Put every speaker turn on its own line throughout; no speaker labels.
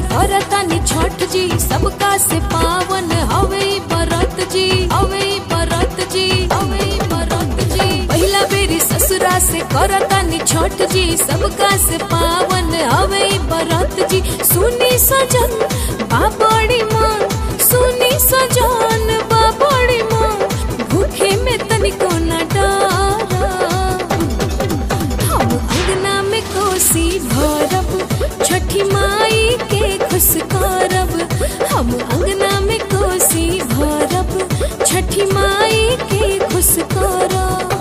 करतानी छठ जी सबका से पावन हवे ई बरत जी हवे ई बरत जी हवे ई बरत जी पहिला बेरी ससुरा से करतानी छठ जी सबका से पावन हवे ई बरत जी सुनी सजन बाबड़ी माँ सुनी सजन बाबड़ी माँ भूखे में तनिको न डारा हम अंगना में कोसी भरब छठी माई के खुश करब हम अंगना में कोसी भरब छठी माई के खुश करब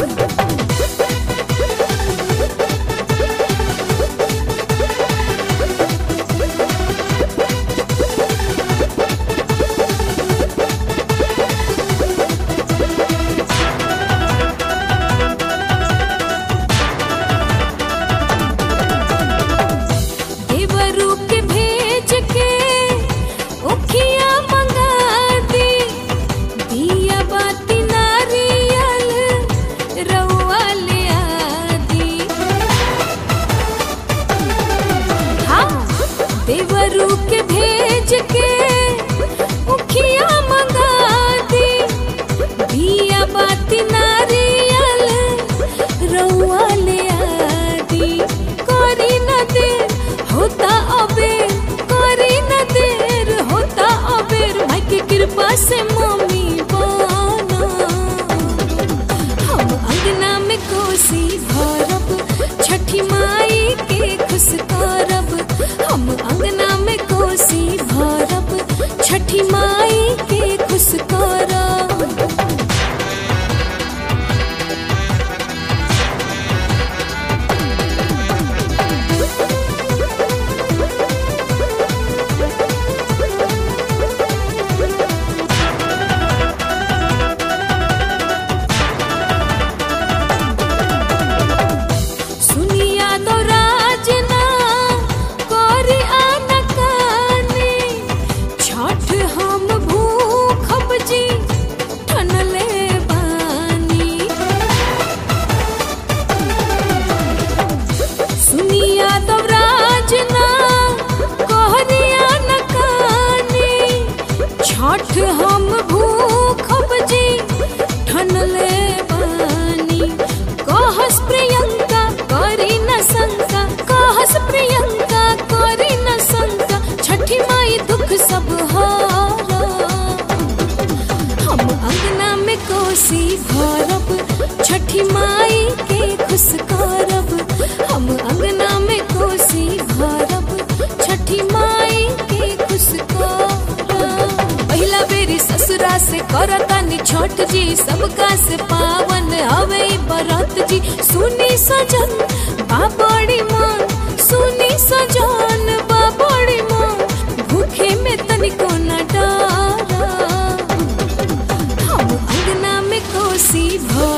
देवरू के भेज के ओखिया मंगा दी दिया बाती नारियल रउआ ले आदी हाँ देवरू के भेज के ओखिया मंगा दी दिया बाती नारियल रउआ ले आदी करी न देर होता अबेर करी न देर होता अबेर माई के कृपा से मम्मी बना हम अंगना में कोसी भरब छठी माई के खुश करब हम अंगना में कोसी भरब छठी माई के खुश करब सुनिया तो राजना करी आनकानी छठ हम भूखब जी ठनले बानी सुनिया तो राजना करी आनकानी छठ हम भूखब जी ठनले बानी कहस प्रियंका करी न शंका कहस प्रियंका करी न शंका छठी माई दुख सब हारा हम अंगना में कोसी भरब छठी माई के खुश करब हम अंगना में कोसी भरब छठी माई के खुश करब पहिला बेरी ससुरा से करतानी छठ जी सबका से पावन हवे ई बरत जी सुनी सजन बाबड़ी माँ सुनी सजन बाबड़ी माँ भूखे में तनिको न डारा हम अंगना में कोसी भर